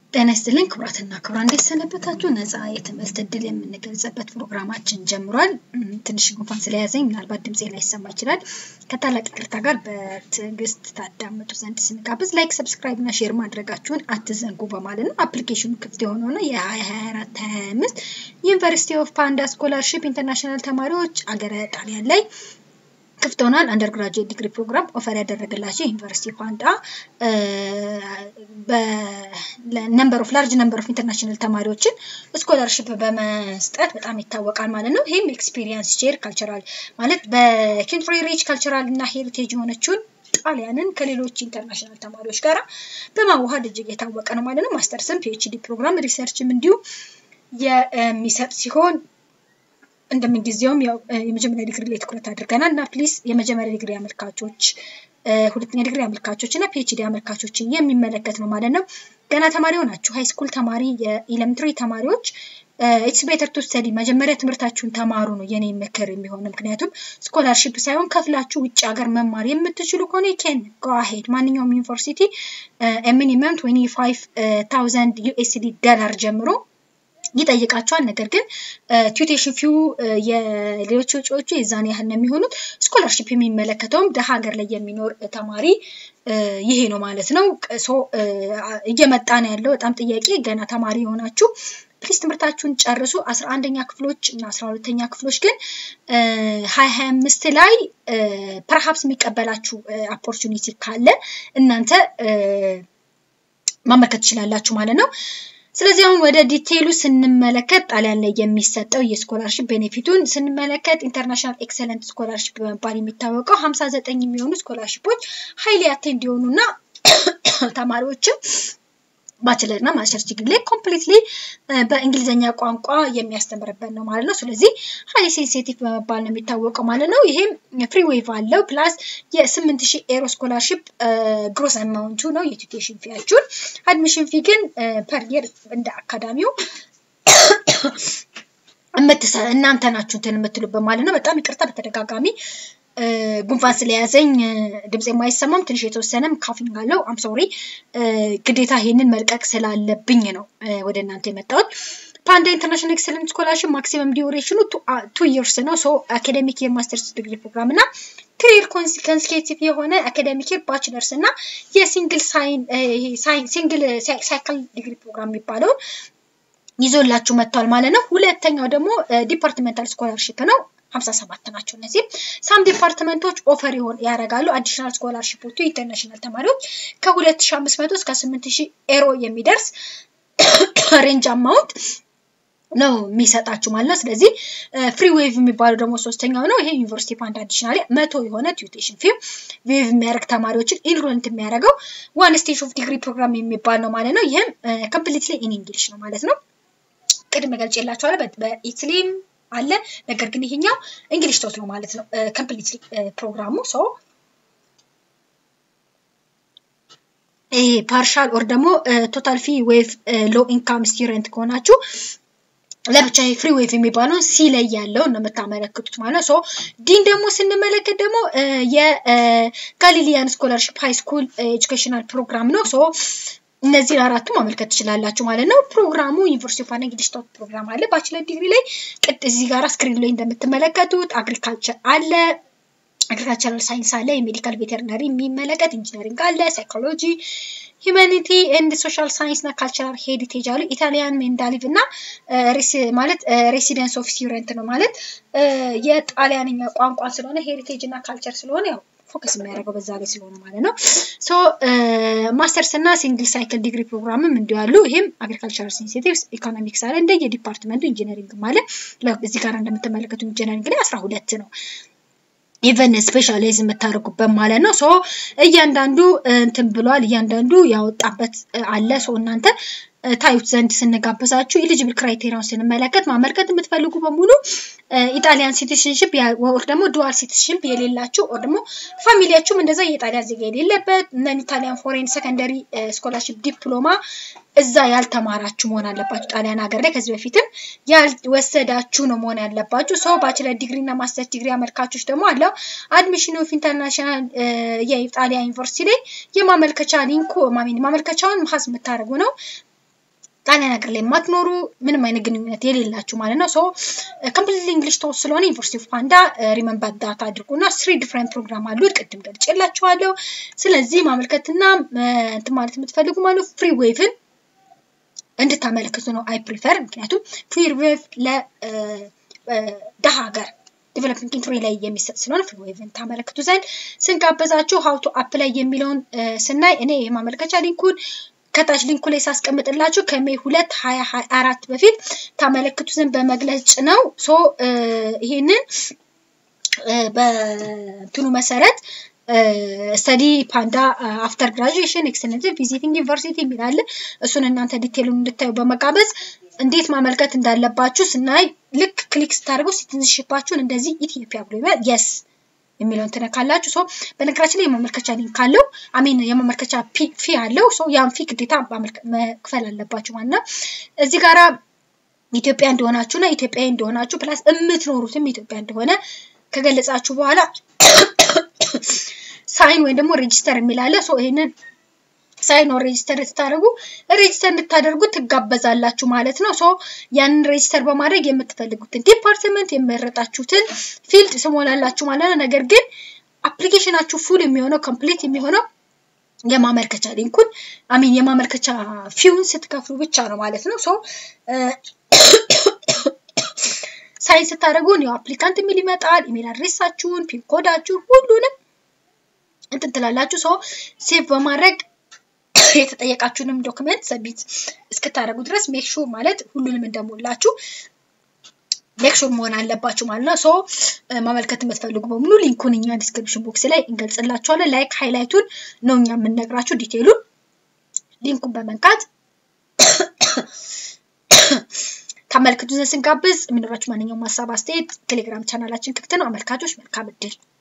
ጤና ይስጥልኝ ክቡራትና ክቡራን፣ እንዴት ሰነበታችሁ? ነፃ የትምህርት እድል የምንገልጽበት ፕሮግራማችን ጀምሯል። ትንሽ ጉንፋን ስለያዘኝ ምናልባት ድምፄ ላይሰማ ይችላል። ከታላቅ ይቅርታ ጋር በትዕግስት ታዳምጡ ዘንድ ስንጋብዝ ላይክ፣ ሰብስክራይብ እና ሼር ማድረጋችሁን አትዘንጉ በማለት ነው። አፕሊኬሽኑ ክፍት የሆነው ነው የ2024 25 ዩኒቨርሲቲ ኦፍ ፓንዳ ስኮላርሺፕ ኢንተርናሽናል ተማሪዎች አገረ ጣሊያን ላይ ክፍት ሆኗል። አንደር ግራጁዌት ዲግሪ ፕሮግራም ኦፈር ያደረገላቸው ዩኒቨርሲቲ ፓንዳ ነምበር ኦፍ ላርጅ ነምበር ኦፍ ኢንተርናሽናል ተማሪዎችን ስኮላርሽፕ በመስጠት በጣም ይታወቃል ማለት ነው። ይህም ኤክስፒሪየንስ ሼር ካልቸራል ማለት በኪንትሪ ሪች ካልቸራል እና ሄሪቴጅ የሆነችውን ጣሊያንን ከሌሎች ኢንተርናሽናል ተማሪዎች ጋር በማዋሃድ እጅግ የታወቀ ነው ማለት ነው። ማስተርስም ፒኤችዲ ፕሮግራም ሪሰርችም እንዲሁ የሚሰጥ ሲሆን እንደምንጊዜውም ያው የመጀመሪያ ዲግሪ ላይ ትኩረት አድርገናል እና ፕሊዝ የመጀመሪያ ዲግሪ አመልካቾች፣ ሁለተኛ ዲግሪ አመልካቾች እና ፒኤችዲ አመልካቾችን የሚመለከት ነው ማለት ነው። ገና ተማሪ ሆናችሁ ሃይ ስኩል ተማሪ፣ የኢለምትሪ ተማሪዎች ኢትስ ቤተር ቱ ስተዲ መጀመሪያ ትምህርታችሁን ተማሩ ነው የኔ ምክር የሚሆን። ምክንያቱም ስኮላርሺፕ ሳይሆን ከፍላችሁ ውጭ ሀገር መማር የምትችሉ ከሆነ ኬን ጎአሄድ ማንኛውም ዩኒቨርሲቲ ሚኒመም ትዌንቲ ፋይቭ ታውዘንድ ዩኤስዲ ዶላር ጀምሮ ይጠይቃቸዋል። ነገር ግን ቲዩቴሽን ፊው የሌሎች ወጪዎቹ የዛን ያህል ነው የሚሆኑት። ስኮላርሺፕ የሚመለከተውም ደሀ ሀገር ላይ የሚኖር ተማሪ ይሄ ነው ማለት ነው። ሶ እየመጣ ነው ያለው በጣም ጥያቄ ገና ተማሪ የሆናችሁ ፕሊስ ትምህርታችሁን ጨርሱ። አስራ አንደኛ ክፍሎች እና አስራ ሁለተኛ ክፍሎች ግን ሀያ ሀያ አምስት ላይ ፐርሃፕስ የሚቀበላችሁ ኦፖርቹኒቲ ካለ እናንተ ማመልከት ትችላላችሁ ማለት ነው። ስለዚህ አሁን ወደ ዲቴይሉ ስንመለከት ጣሊያን ላይ የሚሰጠው የስኮላርሽፕ ቤኔፊቱን ስንመለከት ኢንተርናሽናል ኤክሰለንት ስኮላርሽፕ በመባል የሚታወቀው ሀምሳ ዘጠኝ የሚሆኑ ስኮላርሽፖች ሀይሊ አቴንድ እንዲሆኑ እና ተማሪዎችም ባችለር እና ማስተርስ ዲግሪ ላይ ኮምፕሊትሊ በእንግሊዝኛ ቋንቋ የሚያስተምርበት ነው ማለት ነው። ስለዚህ ሀይ ሴንሲቲቭ በመባል ነው የሚታወቀው ማለት ነው። ይሄም ፍሪ ዌቭ አለው ፕላስ የስምንት ሺህ ኤሮ ስኮላርሽፕ ግሮስ አማውንቱ ነው የቱቴሽን ፊያችሁን። አድሚሽን ፊ ግን ፐር የር እንደ አካዳሚው እናንተ ናችሁ እንትን የምትሉበት ማለት ነው። በጣም ይቅርታ በተደጋጋሚ ጉንፋን ስለያዘኝ ድምፅ የማይሰማም ትንሽ የተወሰነም ካፊንግ አለው። አም ሶሪ ግዴታ ይሄንን መልቀቅ ስላለብኝ ነው ወደ እናንተ የመጣሁት። ፓንዳ ኢንተርናሽናል ኤክሰለንት ስኮላርሽፕ ማክሲመም ዲዩሬሽኑ ቱ ይርስ ነው። ሶ አካዴሚክ የር ማስተርስ ዲግሪ ፕሮግራም እና ክሪር ኮንስኬቲቭ የሆነ አካዴሚክ የር ባችለርስ እና የሲንግል ሲንግል ሳይክል ዲግሪ ፕሮግራም የሚባለውን ይዞላችሁ መጥቷል ማለት ነው። ሁለተኛው ደግሞ ዲፓርትመንታል ስኮላርሽፕ ነው። ሀምሳ ሰባት ናቸው። እነዚህም ሳም ዲፓርትመንቶች ኦፈር ይሆን ያደርጋሉ። አዲሽናል ስኮላርሽፖቹ ኢንተርናሽናል ተማሪዎች ከሁለት ሺ አምስት መቶ እስከ ስምንት ሺህ ኤሮ የሚደርስ ሬንጅ አማውንት ነው የሚሰጣችሁ ማለት ነው። ስለዚህ ፍሪ ዌቭ የሚባለው ደግሞ ሶስተኛው ነው። ይሄ ዩኒቨርሲቲ ፓንዳ አዲሽናሊ መቶ የሆነ ቲዩቴሽን ፊም ዌቭ የሚያደርግ ተማሪዎችን ኢንሮልት የሚያደርገው ዋን ስቴጅ ኦፍ ዲግሪ ፕሮግራም የሚባል ነው ማለት ነው። ይህም ኮምፕሊትሊ ኢን እንግሊሽ ነው ማለት ነው። ቅድም ገልጬላችኋለሁ በኢትሊም አለ ነገር ግን ይሄኛው እንግሊሽ ቶት ነው ማለት ነው። ኮምፕሊትሊ ፕሮግራሙ ሶ ይሄ ፓርሻል ኦር ደግሞ ቶታል ፊ ዌቭ ሎ ኢንካም ስቱደንት ከሆናችሁ ለብቻ ፍሪ ዌቭ የሚባለው ሲ ላይ ያለው ነው የምታመለክቱት ማለት ነው። ሶ ዲን ደግሞ ስንመለከት ደግሞ የጋሊሊያን ስኮላርሽፕ ሃይ ስኩል ኤጁኬሽናል ፕሮግራም ነው። ሶ እነዚህን አራቱ ማመልከት ትችላላችሁ ማለት ነው። ፕሮግራሙ ዩኒቨርሲቲ ኦፍ እንግሊሽ ቶፕ ፕሮግራም አለ። ባችለር ዲግሪ ላይ ቅድ እዚህ ጋር ስክሪን ላይ እንደምትመለከቱት አግሪካልቸር አለ፣ አግሪካልቸራል ሳይንስ አለ፣ የሜዲካል ቬተርናሪ የሚመለከት ኢንጂነሪንግ አለ፣ ሳይኮሎጂ፣ ሂማኒቲ ኤንድ ሶሻል ሳይንስ እና ካልቸራል ሄሪቴጅ አሉ። ኢታሊያን ሜንዳሊቭ እና ማለት ሬሲደንስ ኦፍ ስቱደንት ነው ማለት የጣሊያንኛ ቋንቋ ስለሆነ ሄሪቴጅ እና ካልቸር ስለሆነ ያው ፎከስ የሚያደርገው በዛ ላይ ስለሆነ ማለት ነው። ሶ ማስተርስ እና ሲንግል ሳይክል ዲግሪ ፕሮግራምም እንዲሁ ያሉ ይህም አግሪካልቸራል ሴንሲቲቭስ ኢኮኖሚክስ አለ እንደ የዲፓርትመንቱ ኢንጂነሪንግ ማለት እዚህ ጋር እንደምትመለከቱ ኢንጂነሪንግ ላይ አስራ ሁለት ነው። ኢቨን ስፔሻላይዝ የምታደርጉበት ማለት ነው። ሶ እያንዳንዱ እንትን ብሏል። እያንዳንዱ ያወጣበት አለ። ሶ እናንተ ታዩት ዘንድ ስንጋብዛችሁ ኤሊጅብል ክራይቴሪያውን ስንመለከት ማመልከት የምትፈልጉ በሙሉ ኢጣሊያን ሲቲዝንሽፕ ወር ደግሞ ዱዋል ሲቲዝንሽፕ የሌላችሁ ወር ደግሞ ፋሚሊያችሁም እንደዛ የጣሊያን ዜጋ የሌለበት ነን ኢታሊያን ፎሬን ሰከንደሪ ስኮላርሽፕ ዲፕሎማ እዛ ያልተማራችሁ መሆን አለባችሁ። ጣሊያን ሀገር ላይ ከዚህ በፊትም ያልወሰዳችሁ ነው መሆን ያለባችሁ። ሰው ባችለር ዲግሪ እና ማስተር ዲግሪ አመልካቾች ደግሞ አለው አድሚሽን ኦፍ ኢንተርናሽናል የጣሊያን ዩኒቨርሲቲ ላይ የማመልከቻ ሊንኩ ማሜን ማመልከቻውን ሀዝ የምታደርጉ ነው። ጣሊያን ሀገር ላይ የማትኖሩ ምንም አይነት ግንኙነት የሌላችሁ ማለት ነው። ሶ ኮምፕሊትሊ እንግሊሽ ተወስ ስለሆነ ዩኒቨርሲቲ ኦፍ ፓንዳ ሪመምበር ዳት አድርጉና ስሪ ዲፍረንት ፕሮግራም አሉት። ቅድም ገልጬላችኋለሁ። ስለዚህ ማመልከትና እንትን ማለት የምትፈልጉ ማለት ፍሪ ዌቭን እንድታመለክቱ ነው አይ ፕሪፈር። ምክንያቱም ፍሪ ዌቭ ለደሃ ሀገር ዲቨሎፒንግ ኢንትሪ ላይ የሚሰጥ ስለሆነ ፍሪ ዌቭን ታመለክቱ ዘንድ ስንጋበዛችሁ ሀውቱ አፕ ላይ የሚለውን ስናይ እኔ የማመልከቻ ሊንኩን ከታች ሊንኩ ላይ ሳስቀምጥላችሁ ከሜይ ሁለት ሀያ ሀያ አራት በፊት ታመለክቱ ዘንድ በመግለጽ ነው። ሶ ይሄንን በእንትኑ መሰረት ስተዲ ፓንዳ አፍተር ግራጁዌሽን ኤክሰለንት ቪዚቲንግ ዩኒቨርሲቲ የሚል አለ። እሱን እናንተ ዲቴሉን እንድታዩ በመጋበዝ እንዴት ማመልከት እንዳለባችሁ ስናይ ልክ ክሊክ ስታደርጉ ሲቲዝንሽፓችሁን እንደዚህ ኢትዮጵያ ብሎ ይላል የስ የሚለውን ትነካላችሁ። ሶ በነገራችን ላይ የማመልከቻ ሊንክ አለው አሚን የማመልከቻ ፊ አለው። ሶ ያን ፊ ግዴታ መክፈል አለባችሁ ማለት ነው። እዚህ ጋራ ኢትዮጵያ እንደሆናችሁ እና ኢትዮጵያዊ እንደሆናችሁ ፕላስ የምትኖሩትም ኢትዮጵያ እንደሆነ ከገለጻችሁ በኋላ ሳይን ወይም ደግሞ ሬጂስተር የሚላለ ሶ ይሄንን ሳይን ኦር ሬጂስተር ስታደርጉ ሬጂስተር እንድታደርጉ ትጋበዛላችሁ ማለት ነው። ሶ ያንን ሬጂስተር በማድረግ የምትፈልጉትን ዲፓርትመንት የመረጣችሁትን ፊልድ ስሞላላችሁ ማለት ነው። ነገር ግን አፕሊኬሽናችሁ ፉል የሚሆነው ኮምፕሊት የሚሆነው የማመልከቻ ሊንኩን አሚን የማመልከቻ ፊውን ስትከፍሉ ብቻ ነው ማለት ነው። ሶ ሳይን ስታደርጉ ኒው አፕሊካንት የሚል ይመጣል። ኢሜል አድሬሳችሁን፣ ፒን ኮዳችሁን ሁሉንም እንትን ትላላችሁ። ሶ ሴቭ በማድረግ የተጠየቃችሁንም ዶክመንት ሰቢት እስክታደርጉ ድረስ ሜክ ሹር ማለት ሁሉንም እንደሞላችሁ ሜክ ሹር መሆን አለባችሁ ማለት ነው። ሶ ማመልከት የምትፈልጉ በሙሉ ሊንኩን እኛ ዲስክሪፕሽን ቦክስ ላይ እንገልጽላችኋለን። ላይክ ሃይላይቱን ነው እኛ የምንነግራችሁ ዲቴሉን ሊንኩን በመንካት ታመልክቱ ዘንድ ስንጋብዝ የሚኖራችሁ ማንኛውም ሀሳብ አስተያየት ቴሌግራም ቻናላችን ክፍት ነው። አመልካቾች መልካም እድል